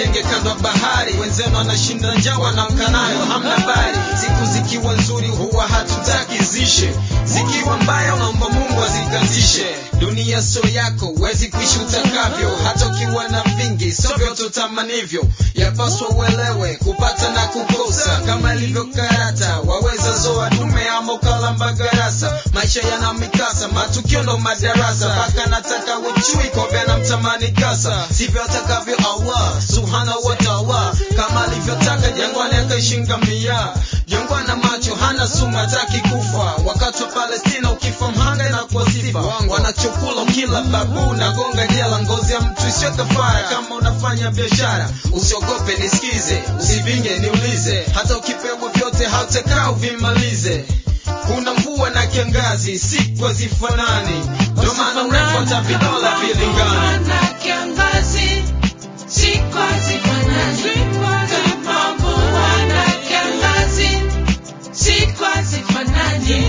mjenge kando ya bahari wenzenu anashinda njaa wanamka nayo hamna bari siku zikiwa nzuri huwa hatutaki zishe zikiwa mbaya unaomba mungu azikazishe dunia sio yako huwezi kuishi utakavyo hata ukiwa na vingi sio vyote utamanivyo yapaswa uelewe kupata na kukosa kama ilivyo karata waweza zoa dume ama ukalamba garasa maisha yana mikasa matukio ndo madarasa mpaka nataka uchui kobe na mtamani kasa sivyo atakavyo allah subhanahu wa taala kama alivyotaka jangwani akaishinga mia jangwana macho hana sumu hataki kufa wakati wa palestina ukifa mhanga na kuwa sifa wanachokula kila babu na gonga jela ngozi ya mtu isiyo kafara kama unafanya biashara usiogope nisikize usipinge niulize hata ukipewa vyote hautakaa uvimalize kuna mvua na kiangazi siku hazifanani ndio maana urefu hata vidola vilingani na kiangazi siku hazifanani kama mvua na kiangazi siku hazifanani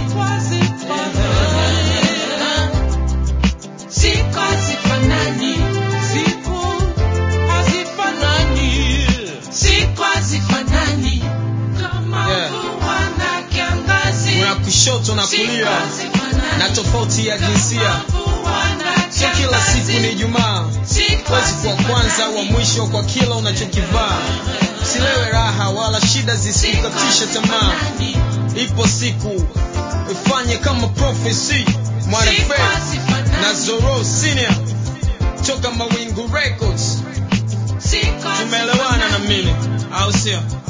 siku hazifanani siku hazifanani kama Yeah. mvua na kiangazi kuna kushoto na siku kulia hazifanani na tofauti ya jinsia sio kila siku ni ijumaa mwezi kwa kwanza wa mwisho kwa kila unachokivaa silewe raha wala shida zisikukatisha tamaa ipo siku ifanye kama prophecy mwanafe na zoro senior toka mawingu records tumeelewana na mimi au sio